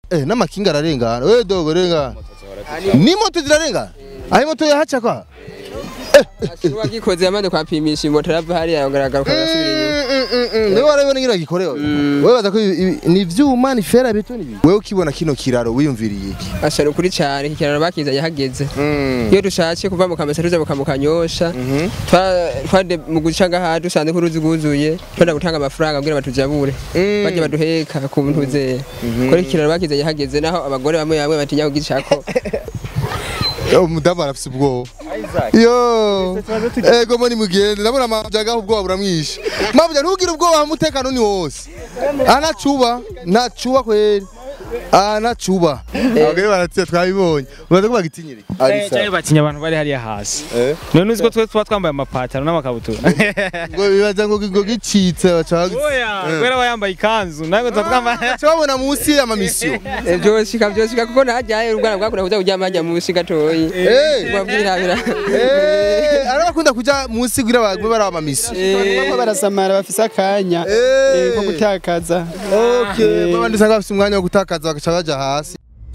eh n'amakinga ararengana we dogo rengana ni moto zirarengana aho moto yahaca kwa wagikoze yamaze kwapimisha imoto arava hariya agaragaruka agasubira inyuma niwe warabibona ngira gikorewe wewe baza ko ibi- ibi- ni ivyuma ni fera betoni ibi wewe ukibona kino kiraro wiyumviriye iki ashara ukuri cyane iki kiraro bakizanye hageze iyo dushatse kuva mu kamesa tuza mu kanyosha twa- twade mu guca ngaha dusanze ko uruzi rwuzuye twenda gutanga amafaranga kugira batujabure bajya baduheka ku ntuze kuri iki kiraro bakizanye hageze naho abagore bamwe bamwe batinya kugicako Yo, umudamu arafise ubwoba yo ego moni mugende ndabona amajaga ubwoba buramwishe mabuja ntugire ubwoba umutekano ni wose anacuba ntacuba kweri anacuba abagore baratse twabibonye uraza ko bagitinyire cyane batinya abantu bari hariya hasi none uzi ko twe tuba twambaye amapataro n'amakabutura ngo bibaza ngo ngo gicitse baca oya kubera aba yambaye ikanzu nawe tuba twambaye baca babona munsi y'amamisiyo byoshika byoshika kuko ntajyaye ubwana bwakunda kuza kuryama hajya munsi gatoyi Eh. babwirabira Eh, arabakunda kuja munsi kugira bagwe baraba amamisiyo bamwe barasamara bafise akanya Eh. eh, ko gutakaza Okay, babandi usanga bafite umwanya wo gutakaza bagaca baja hasi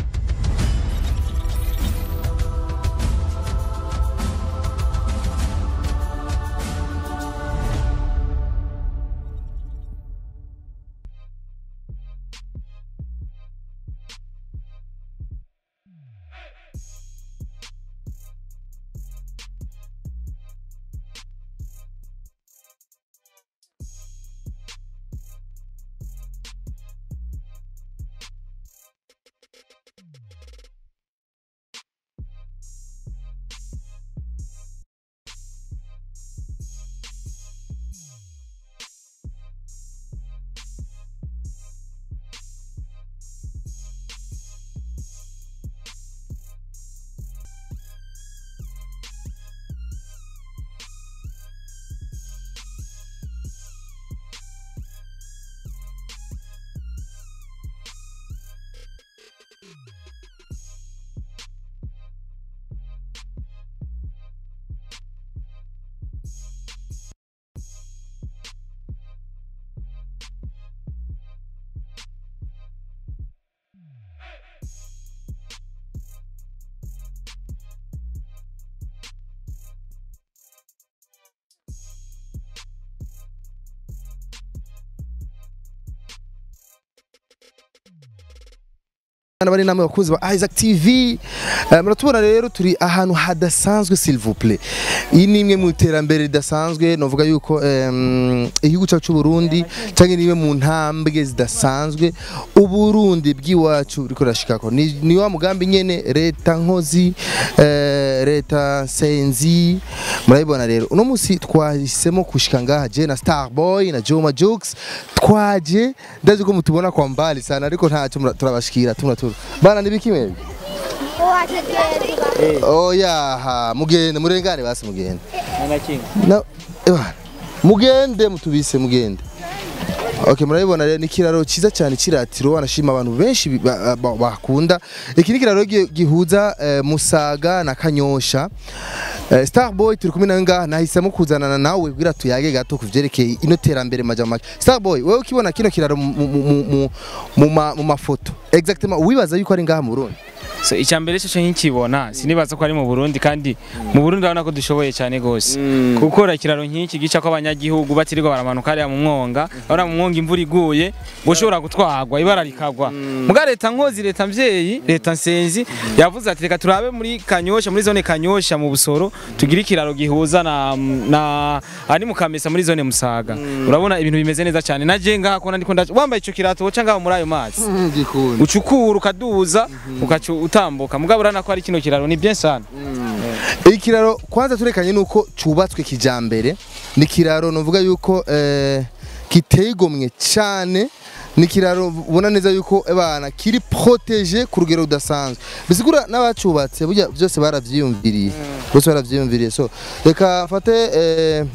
Bana bari namwe bakunzi ba Isaac TV Eh, muratubona rero turi ahantu hadasanzwe s'il vous plaît iyi ni imwe mu iterambere ridasanzwe novuga yuko em, igihugu cyacu cy'u Burundi cyangwa ni imwe mu ntambwe zidasanzwe uburundi bw'iwacu buriko rashikako ni, ni wa mugambi nyene leta nkozi eh, leta senzi murabibona rero uno musi twahisemo kushika ngaha je na Starboy na Joma Jokes twaje ndazi ko mutubona kwa mbali sana ariko ntacyo mura- turabashikira tumura tura bana nibiki mwebwe oya ha mugende murengane basi mugende na ebana mugende mutubise mugende Okay murabibona rero ni kiraro ciza cyane kiratiro wanashima abantu benshi bi- ba- ba- bakunda iki ni kiraro gi- gihuza eh, Musaga na Kanyosha Eh, Starboy turi kumwe nawe ngaha nahisemo kuzanana nawe kugira tuyage gato kuvyerekeye ino terambere majama Starboy wewe ukibona kino kiraro mu- mu- mu- mu- mu ma- mu mafoto exactement wibaza yuko ari ngaha mu Burundi so icya mbere cyo nkikibona sinibaza ko ari mu Burundi kandi mu Burundi urabona ko dushoboye cyane gose gukora ikiraro nk'iki gica ko abanyagihugu batirirwa baramanuka hariya mu mwonga urabona mu mwonga imvura iguye gushobora gutwagwa ibara rikagwa muga leta nkozi leta mvyeyi leta nsenzi yavuze ati reka turabe muri kanyosha muri zone kanyosha mu busoro tugire ikiraro gihuza na na ari mu kamesa muri zone musaga urabona ibintu bimeze neza cyane naje ngaha kona ndiko ndaje wambaye ico kirato woca ngaho muri ayo mazi gikunda ucukura ukaduza ukaca utambuka mugabo urabona ko ari kino kiraro ni bien sana ikiraro kwanza turekanye nuko cubatswe kijambere ni kiraro novuga yuko eh, kiteye igomwe cyane ni kiraro ubona neza yuko abana kiri protege ku rugero rudasanzwe bisigura n'abacubatse burya byose baravyiyumviriye bose baravyiyumviriye so reka mfate eh,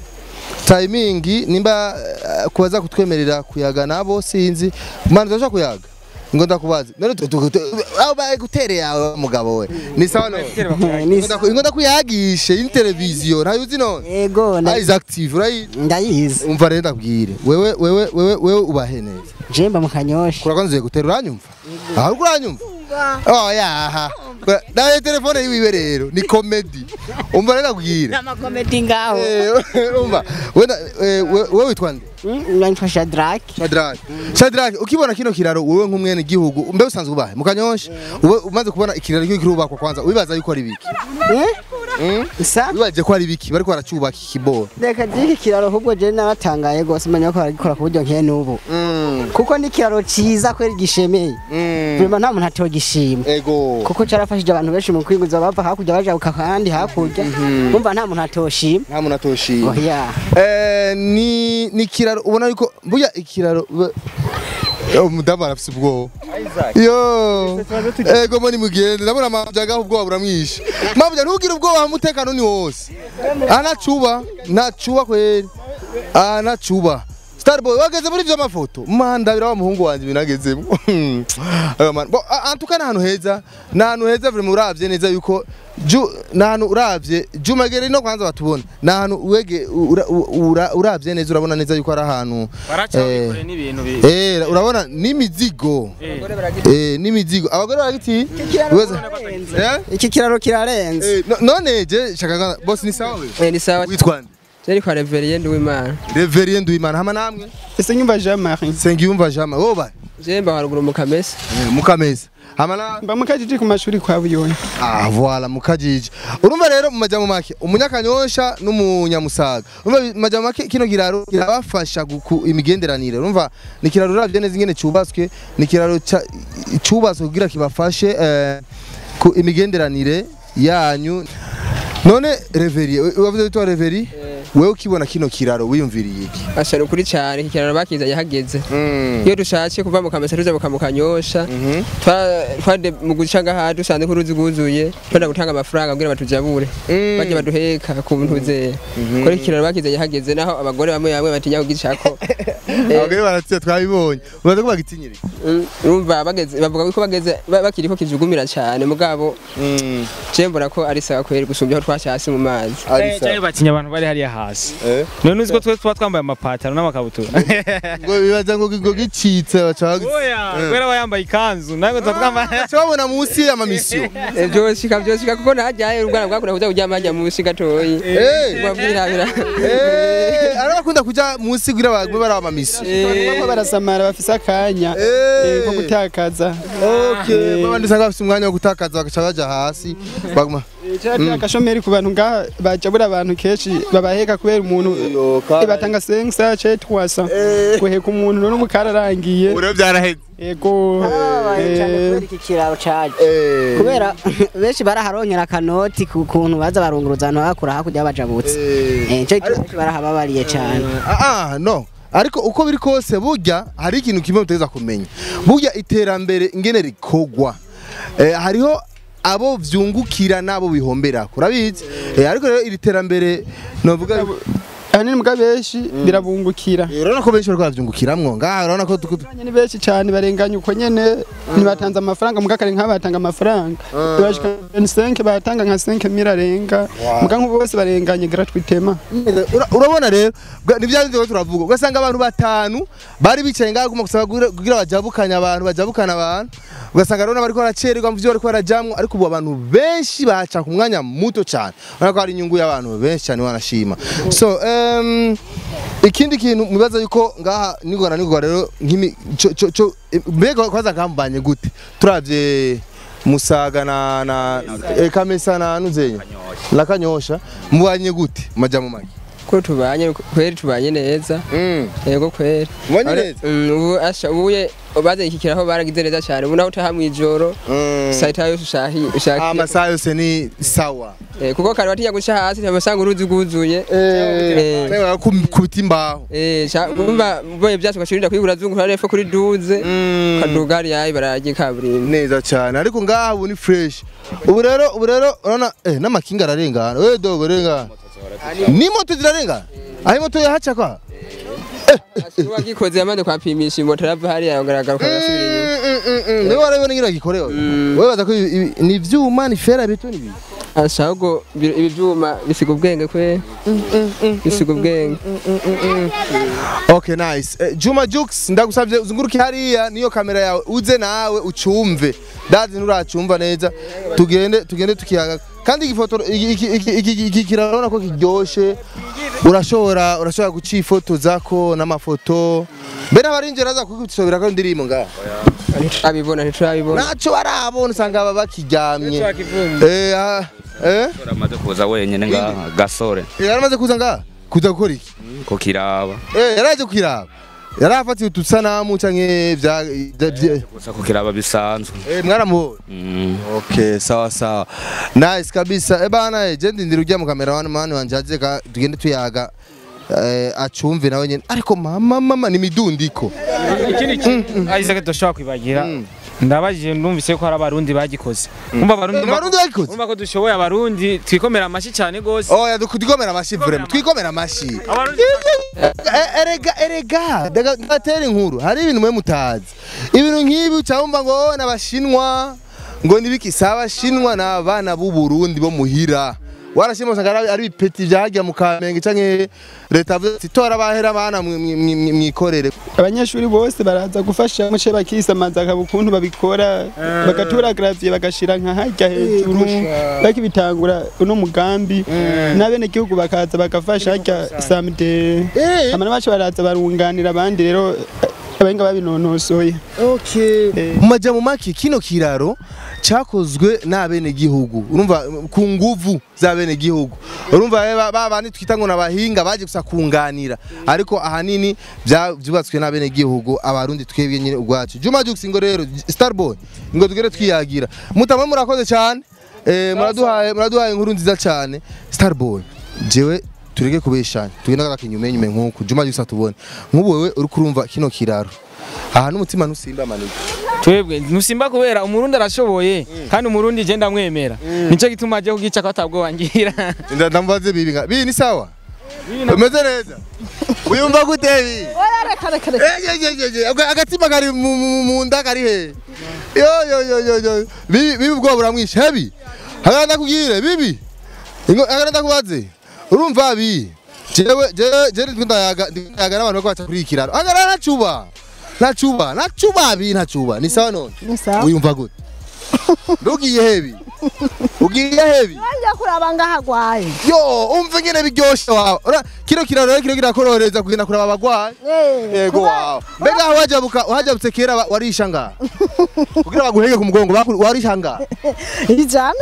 timing nimba eh, kubaza kutwemerera kuyaga nabo sinzi mana turashaka kuyaga ngo ndakubaze none tu- tu- tu- aho baye gutereye yawe mugabo we ni sawa none Ni- ngo ndakuyagishe in televiziyo ntayo uzi none Ego na- Eyes active urayi ndayizi umva rero ndabwire wewe wewe wewe wewe ubahe neza jemba mu kanyosha kura kwanza gutera uranyumva ahubwo uranyumva oh yaha nawe telefone yiwiwe rero ni comedy umva rero ndabwire n'amakomedi ngaho Eh, umva wenda eh, we- wewe witwa nde nitwa Shadrack Shadrach Shadrach ukibona kino kiraro wewe nk'umwene gihugu mbe usanzwe ubahe mukanyosha ube umaze kubona ikiraro cyo kirubakwa kwanza wibaza yuko ari biki sa wibaje ko ari biki bariko baracubaka ikiboro reka diki kiraro ahubwo je naratangaye gose menya ko baragikora ku buryo nkene n'ubu kuko ni kiraro ciza kweri gishemeye vraiment nta muntu atogishima ego kuko carafashije abantu benshi mu kwiguza bava hakurya bajabuka kandi hakurya umva nta muntu atoshima nta muntu atoshima oya Eh, ni ni kiraro ubona yuko burya ikiraro be- Yo, umudamu arafise ubwoba yo ego moni mugende ndabona mabyaga ubwoba buramwishe mabya ntugire ubwoba umutekano ni wose anacuba ntacuba kweri anacuba Starboy wageze muri ivyo mafoto manda bira wa muhungu wanje binagezemo Ayo man bo a- antuka n'ahantu heza n'ahantu heza vraiment uravye neza yuko ju n'ahantu uravye jumagere no kwanza batubona n'ahantu wege ura- ura- uravye neza urabona neza yuko ari ahantu baraca eh, bikore n'ibintu bi Eh, urabona n'imizigo Eh. eh n'imizigo abagore baragiti Weza- Eh? iki kiraro kirarenze Eh, no- none je shaka boss ni sawa we Eh, ni sawa witwa nde Jeri kwa Reverien Nduwimana Reverien Duimana hama namwe ese nyumva Jean Marie Sengiyumva Jama woba Jemba haruguru mu Kamesa mukameza hama na mba mukajiji ku mashuri kwa buyoni Ah, voilà mukajiji. Urumva rero mu majambo make umunyakanyosha n'umunyamusaga. Urumva mu majambo make kino kiraro kirabafasha guku imigenderanire. Urumva ni kiraro uravye neza ingene cubatswe, ni kiraro ca- cubatswe kugira kibafashe eh, ku imigenderanire yanyu. None Reverie, wavuze witwa Reverie? Wewe ukibona kino kiraro wiyumviriye iki? ashana ukuri cyane iki kiraro bakizanye hageze iyo dushatse kuva mu Kamesa tuja mu Kanyosha twa twade mu guca ngaha dusanze ko uruzi rwuzuye twenda gutanga amafaranga kugira batujabure bajye baduheka ku bintu ze kuri iki kiraro bakizanye hageze naho abagore bamwe bamwe batinya kugicako Abagore baratse twabibonye. Ubaze ko bagitinyire. Mm, urumva bageze bavuga ko bageze ba- bakiriko kijugumira cyane mugabo je mbona ko ari sawa kweri gusumbya aho twashasi mu mazi Ari cyane sawa. batinya abantu bari hariya hasi Eh? none uzi ko twe tuba twambaye amapataro n'amakabutura Ngo bibaza ngo ngo gicitse bacaga. oya kubera aba yambaye ikanzu nawe tuba twambaye Babona munsi y'amamisiyo. byoshika byoshika kuko ntajyaye ubwana bwakunda kuja kuryama hajya munsi gatoyi Eh. babwirabira Eh, arabakunda kuja munsi kugira bagwe baraba misi. bamwe barasamara bafise akanya Eh. eh, ko gutakaza Okay, babandi usanga bafite umwanya wo gutakaza bagaca baja hasi. Baguma. cyateye agashomeri ku bantu ngaha bajabura abantu kenshi babaheka kubera umuntu eh, batanga sensa ce twasa guheka umuntu none ubu kararangiye Ure byaraheze. ego eh, iki kiraro caje Eh. kubera benshi baraharongera akanoti ku kuntu baza barunguruza abantu bakura hakurya bajabutse Eh. Eh, nico gituma benshi barahababariye cane Ah, ah, no. Ariko uko biri kose burya hari ikintu kimwe muteza kumenya. Burya iterambere ingene rikogwa. Eh, hariho abo vyungukira nabo bihombera. Urabizi? Eh, ariko rero iri terambere novuga ahanini mbwa benshi birabungukira Eh, urabona ko benshi bariko baravyungukiramwo. Ngaha urabona ko tuku- Abanye ni benshi cyane barenganye uko nyene ntibatanze amafaranga muga kare nk'aba batanga amafaranga bashika 25 batanga nka 5 mira arenga muga nk'ubu bose barenganye gratuitement Ura- urabona rero bwa- ni bya bindi turavuga ugasanga abantu batanu bari bicaye ngaho guma gusaba kugira- kugira bajabukanye abantu bajabukana abantu ugasanga rero bariko baracererwa mu vyo bariko barajamwo ariko ubu abantu benshi baca ku mwanya muto cyane urabona ko hari inyungu y'abantu benshi cyane wanashima so um, ikindi kintu mubaza yuko ngaha nigora nigora rero nk'imi co- co- co- mbega kwaza kambanye gute turavye musaga na na eh, kamesa na nuzenya la kanyosha mubanye gute majambo make ko tubanye kweri tubanye neza Mm. yego kweri Mubanye Are- neza? Mm, ubu asha ubuye baze ikikiraho baragize neza cyane ubu naho utaha mwijoro Mm. saita yose ushahi ushaki amasaha yose ni sawa Eh, kuko kare batinya guca hasi ntabasanga uruzi rwuzuye Eh. Eh, kubita imbaho Eh, sha- umva boye byatsi ugashirinda kwigura zungura repfo kuri duze Mm. kaduga hariya ibaragi kaburimbo neza cyane ariko ngaha ubu ni fresh ubu rero ubu rero urabona eh n'amakinga ararengana we dogo rengana ni moto zirarengana aho imoto yahaca kwa uwagikoze yamaze kwapimisha imoto arava hariya agaragara ukagasubira inyuma niwe warabibona ngira gikorewe wewe baza ko ibi- ibi- ni ivyuma ni fera bitu ni biki ashaka ngo bi- ibi byuma bisiga ubwenge kwe bisiga ubwenge Okay nice. Eh, Juma Jux ndagusavye uzunguruke hariya niyo kamera yawe uze nawe ucumve. Dazi nuracumva neza. Tugende tugende tukiyaga. Kandi igifoto iki iki- iki iki- iki kirabona ko kiryoshe. Urashobora urashobora gucifotozako n'amafoto. Mbere abarinjira aza kugusobera ko ndirimbo nga. ntiturabibona ntiturabibona Naco barabona usanga baba bakiryamye. Twakivumbi. Eh ah, eh amaze kuza wenyine ngaha gasore yaramaze kuza nga kuza gukora iki? ko kiraba Eh yaraje kwiraba. Yarafatiye utusanamu canke vya vya- vya- gusa ko kiraba bisanzwe Eh mwaramubonye. Mm. Okay, sawa sawa. Nice kabisa. Eh bana, eh, je ndindira ujya mu kamera wani mani wanje aje ka tugende tuyaga eh acumve nawe nyene. Ariko mama mama ni midundiko. ikindi kintu Isaac dushobora kwibagira ndabajije ndumvise ko hari abarundi bagikoze umva abarundi Abarundi bagikoze. umva ko dushoboye abarundi twikomera amashyi cyane gose Oh, ya dukomera amashi vraiment. Twikomera amashi. abarundi Eh, Erega erega daga ngatera inkuru. Hari ibintu mwe mutazi. Ibintu nk'ibi ucamva ngo wowe n'abashinwa ngo nibiki saba shinwa n'abana b'u Burundi bo muhira. Warashimwe usanga ari ari ibipeti vyajya mu kamenge canke leta avuze ati tora bahera abana mwi- mwi- mwi- mwikorere. abanyeshuri bose baraza gufasha muce bakisamaza akaba ukuntu babikora bagatura gravier bagashira nka harya hejuru bakibitangura uno mugambi n'abenegihugu bakaza bagafasha harya samde Eh. amana bacu baraza barunganira abandi rero abenga babinonosoye Okay. Eh. Mumaja mu maki kino kiraro cyakozwe n'abene gihugu. Urumva ku nguvu z'abene gihugu. Urumva eh, ba ba bandi twita ngo nabahinga baje gusa kunganira. Ariko ahanini bya- byubatswe n'abene gihugu abarundi twebwe nyine ubwacu. Juma Jux ngo rero Starboy ngo tugere twiyagira. Mutamwe murakoze cyane. Eh muraduhaye muraduhaye inkuru nziza cyane. Starboy. Jewe tureke kubeshanya. Tugenda gakinyume nyume nkuko Juma Jux atubone. Nk'ubu wewe uri kurumva kino kiraro. Aha n'umutima ntusimba manike. twebwe ntusimba kubera umurundi arashoboye kandi umurundi je ndamwemera nico gituma aje kugica ko atabwo wangira Nda ndambaze bibi nga. Bibi ni sawa? Umeze neza? Uyumva gute bibi? reka reka reka Eh, ye, ye, ye, ye. Aga- Agatima kari mu- mu mu nda kari he? Yo yo yo yo yo. Bibi bibi ubwo buramwishe hebi. Hagara ndakubwire bibi. Ingo hagara ndakubaze. Urumva bi? Jewe jewe jewe ndayaga ndayaga n'abantu bako baca kuri iki kiraro. Hagara nacuba. Nacuba, nacuba bi nacuba. Ni sawa none? ni sawa Uyumva gute? Ndugiye hebi. Ugiye hebi. njya kuraba ngaho agwaye yo umve ngene biryoshe wawe Ura- kino kiraro rero kiro kirakororeza kugenda kuraba abagwayi yego wawe mbega aho wajabuka wajabutse kera wa- warisha ngaha kugira baguhege ku mugongo baku- warisha ngaha ijana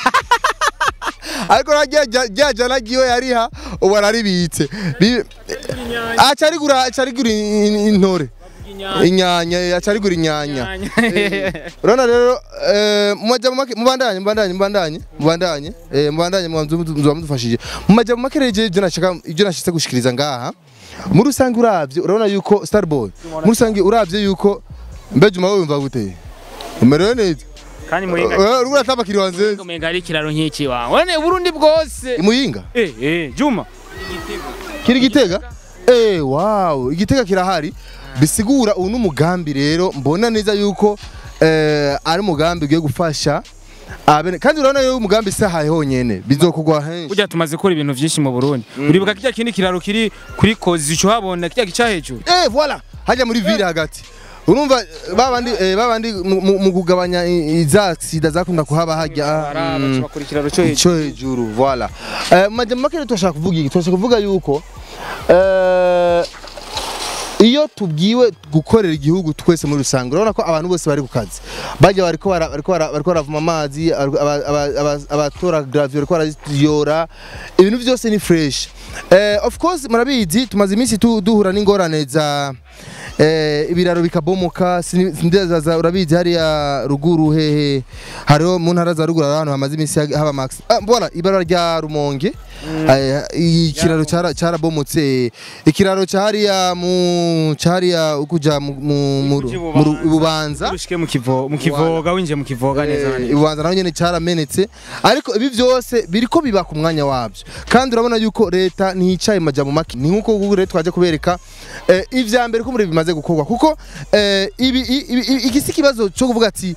ariko rya jana giwe yariha ubu araribitse Bi- aca arigura aca arigura in- in- intore inyanya aca arigura inyanya urabona rero eh, mu majambo make mubandanye mubandanye mubandanye mubandanye eh, mubandanye muba mudufashije mu majambo make rero je- je nashaka ibyo nashitse gushikiriza ngaha muri rusange uravye urabona yuko starboy muri rusange uravye yuko mbeje umawe wumva gute umerewe neza kandi muhinga Eh, uriko uratamba kiri wanze umenga ari ikiraro nk'iki wawe wane uburundi bwose imuyinga eh eh juma kiri gitega eh wow igitega kirahari bisigura ubu n'umugambi rero mbona neza yuko eh, ari umugambi ugiye gufasha abene kandi urabona yuko umugambi sahaye honyene bizokugwa henshi burya tumaze gukora ibintu byinshi mu burundi uribuka kirya kindi kiraro kiri kuri kozi uco habona kirya gica hejuru eh voilà hajya muri ville hagati urumva eh, babandi eh, babandi mu- mu mu kugabanya i- iza sida zakunda kuhaba hajya mm, bakora ikiraro cyo hejuru cyo hejuru voilà eh majambo make rero turashaka kuvuga iki turashaka kuvuga yuko eh iyo tubwiwe gukorera igihugu twese muri rusange urabona ko abantu bose bari ku kazi bajya bariko bara- bariko bara- bariko baravuma amazi aba- aba- aba- aba- abatora gravio bariko baraziyora ibintu byose ni fresh eh, of course murabizi tumaze iminsi tu- duhura n'ingorane za eh, ibiraro bikabomoka sini- sindaza urabizi hariya ruguru hehe hariho mu ntara za ruguru hari ahantu hamaze iminsi hag- haba max ah, mbona ibara rya rumonge eh, ikiraro cara- carabomotse ikiraro cyariya mu cyariya ukuja mu mu- mu ru- mu ru- bubanza urushike mu kivo mu kivoga winje mu kivoga neza Eh, ibubanza naho nyene caramenetse ariko ibi byose biriko biba ku mwanya wabyo kandi urabona yuko leta ntiyicaye majambo make ni nkuko Google rero twaje kubereka eh, ivya mbere ko muri bimaze kimaze gukorwa kuko eh, ibi i- ibi- i- iki si ikibazo cyo kuvuga ati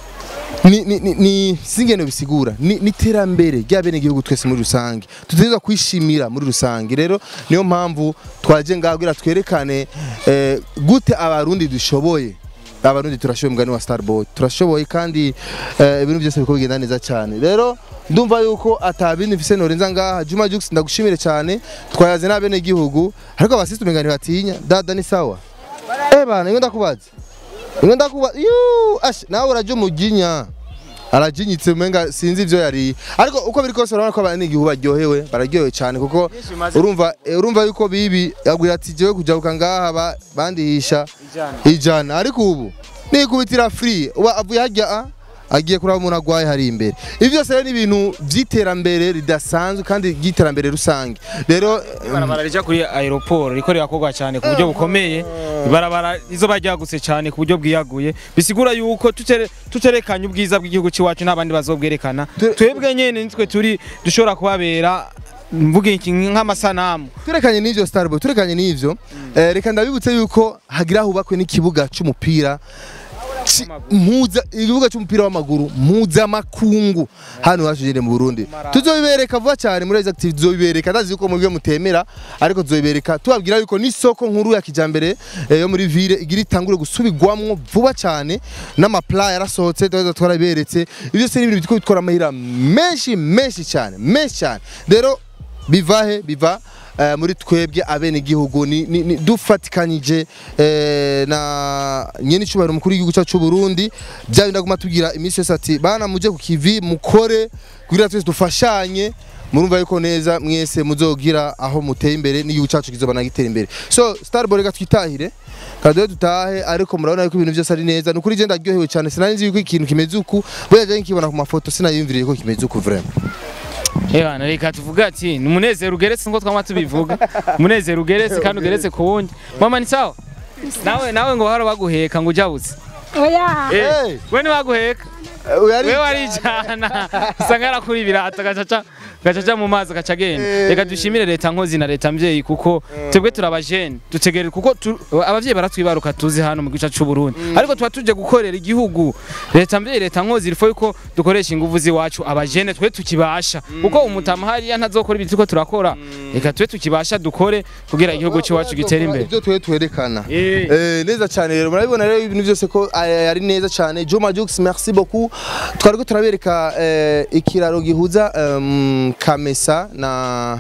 ni ni ni, ni singeno bisigura ni ni terambere ry'abene gihugu twese muri rusange tutegerezwa kwishimira muri rusange rero niyo mpamvu twaje ngagira twerekane eh, gute abarundi dushoboye abarundi turashoboye mugani wa Starboy turashoboye kandi eh, ibintu byose biko bigenda neza cyane rero ndumva yuko atabindi mfise norenza ngaha Juma Jux ndagushimire cyane twayaze n'abene gihugu ariko abasisi umengani batinya dada ni sawa eh bana ngo ndakubaza ngo ndakubaza yu ash nawe uraje umuginya arajinyitse umenga sinzi ivyo yari ariko uko biri kose urabona ko abana igihugu baryohewe bararyohewe cyane kuko urumva eh, urumva yuko bibi yabwira ati jewe kujabuka ngaha ba- bandihisha ijana ariko ubu nikubitira free uba avuye hajya a agiye kuraba umuntu agwaye hari imbere ibi byose rero ni ibintu by'iterambere ridasanzwe kandi ry'iterambere rusange rero ibarabara rija kuri aeroport riko rirakorwa cyane ku buryo bukomeye ibarabara rizoba ryagutse cyane ku buryo bwiyaguye bisigura yuko tutere- tuterekanye ubwiza bw'igihugu c'iwacu n'abandi bazobwerekana Tu- twebwe nyene nitwe turi dushobora kubabera mvuga iki nk'amasanamu turekanye n'ivyo Starboy turekanye n'ivyo eh, reka ndabibutse yuko hagira hubakwe n'ikibuga c'umupira ci- mpuza ikibuga c'umupira w'amaguru mpuzamakungu hano iwacu nyene mu Burundi tuzobibereka vuba cyane muri Rise Active tuzobibereka ndazi yuko mubyo mutemera ariko tuzobibereka tubabwira yuko n'isoko nkuru ya kijambere eh, yo muri ville igira itangure gusubirwamwo vuba cyane n'amapla yarasohotse tuza twaraberetse ibyo byose ni ibintu bitiko bitwara amahira menshi menshi cyane menshi cyane rero bivahe biva eh, muri twebwe abene gihugu ni, ni, ni dufatikanyije eh, na nyene icubahiro mukuru w'igihugu cyacu c'u Burundi bya ndaguma tubwira iminsi yose ati bana muje ku kivi mukore kugira twese dufashanye murumva yuko neza mwese muzogira aho muteye imbere n'igihugu cyacu kizoba nagitera imbere so starboy reka twitahire kadoye dutahe ariko murabona yuko ibintu byose ari neza ni ukuri je ndaryohewe cyane sinari nzi yuko ikintu kimeze uku buriya je nkibona ku mafoto sinayumviriye ko kimeze uku vraiment Ewana reka tuvuga ati ni umunezero ugeretse ngo twama tubivuga umunezero ugeretse kandi ugeretse ku wundi mama ni sawa nawe nawe ngo haro baguheka ngo ujabutse oya Hey! we ni baguheka Uyari- we warijana usanga arakura ibirato gacaca gacaca mu mazi gaca agenda reka dushimire leta nkozi na leta mvyeyi kuko twebwe turabajene dutegerere kuko tu- abavyeyi baratwibaruka tuzi hano mu gice c'u Burundi ariko tuba tuje gukorera igihugu leta mvyeyi leta nkozi rifo yuko dukoresha inguvu ziwacu abajene twe tukibasha kuko umutama hariya ntazokora ibintu turiko turakora reka twe tukibasha dukore kugira igihugu c'iwacu gitere imbere ibyo tuwe twerekana Eh. Eh, neza cyane rero murabibona rero ibintu byose ko eh, ari neza cyane Juma Jux merci beaucoup twari ko turabereka eh, ikiraro gihuza em, Kamesa na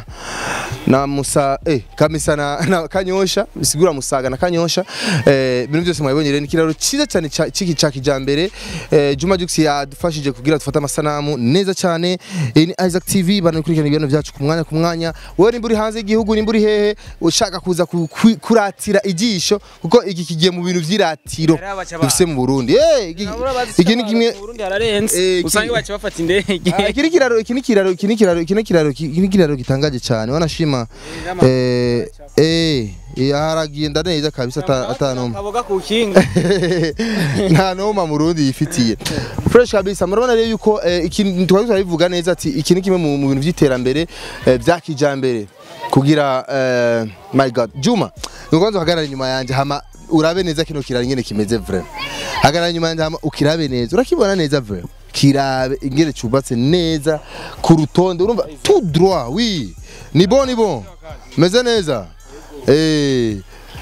na Musa eh Kamesa na, na Kanyosha bisigura Musaga na Kanyosha eh ibintu byose mwabibonye rero ni ikiraro cyiza cyane ca- ciki ca kijambere eh, Juma Jux yadufashije kugira dufate amasanamu neza cyane eh, ni Isaac TV banakurikirana ibintu byacu ku mwanya ku mwanya wowe nimba uri hanze y'igihugu nimba uri hehe ushaka kuza ku- ku- kuratira ijisho kuko iki kigiye mu bintu vy'iratiro dufise mu Burundi eh iki- iki ni kimwe Eh, iki- usanga baca bafata indege Ah, iki ni kiraro iki ni kiraro iki ni kiraro iki ni kiraro iki ni kiraro gitangaje cyane wanashima eh eh eh, haragenda neza kabisa ata- atanoma kaboga ku kinga nta noma mu Burundi yifitiye fresh kabisa murabona rero yuko eh, iki twari turabivuga neza ati iki ni kimwe mu mu bintu by'iterambere eh, bya kijambere kugira eh, my god Juma nuko hagarara inyuma yanje hama urabe neza kino kiraro nyene kimeze vraiment hagarara inyuma yanje hama ukirabe neza urakibona neza vraiment kirabe ingene cubatse neza ku rutonde urumva tout droit oui ni bon ni bon meze neza eh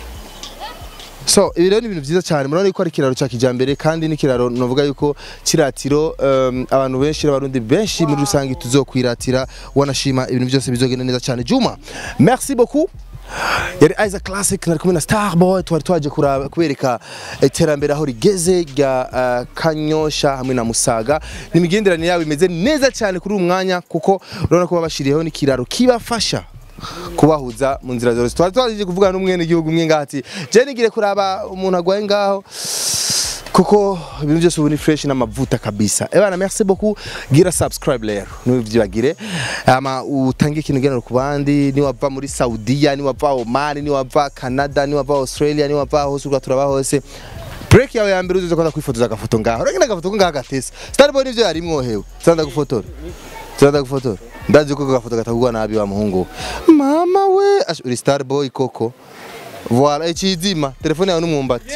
So ibi rero ni ibintu byiza cyane murabona yuko ari ikiraro cya kijambere kandi n'ikiraro novuga yuko kiratiro um, abantu benshi n'abarundi benshi muri rusange tuzokwiratira wanashima ibintu byose bizogenda neza cyane Juma merci beaucoup yari Isaac Classic nari kumwe na Starboy twari twaje kuraba kubereka iterambere aho rigeze rya uh, Kanyosha hamwe na Musaga n'imigenderanire yabo imeze neza cyane kuri uyu mwanya kuko urabona ko babashiriyeho n'ikiraro kibafasha kubahuza mu nzira zose twari twaje kuvugana n'umwene gihugu umwe ngati je nigire kuraba umuntu agwaye ngaho kuko ibintu byose ubu ni fresh n'amavuta kabisa ebana merci beaucoup gira subscribe rero ntibyibagire ama utange ikintu genero ku bandi ni wava muri Saudiya ni wava Oman ni wava Canada ni wava Australia ni wava hose urwa turaba hose break yawe ya mbere uzoza kwanda kwifotoza agafoto ngaho uragenda agafoto ko ngaho gatese starboy nivyo yari mwohewe zanda gufotora zanda gufotora ndazi ko agafoto katagurwa nabi wa muhungu mama we Ash- uri starboy koko voilà ikizima telefone yawe n'umwumbati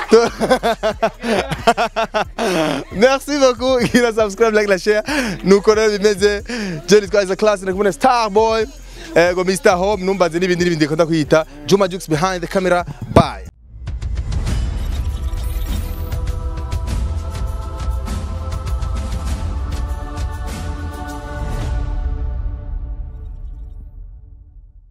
merci beaucoup gira subscribe like la share nuko rero bimeze Jerry twaza class na kumwe star boy ego Mr Home numbaze n'ibindi n'ibindi kunda kwita Juma Jux behind the camera bye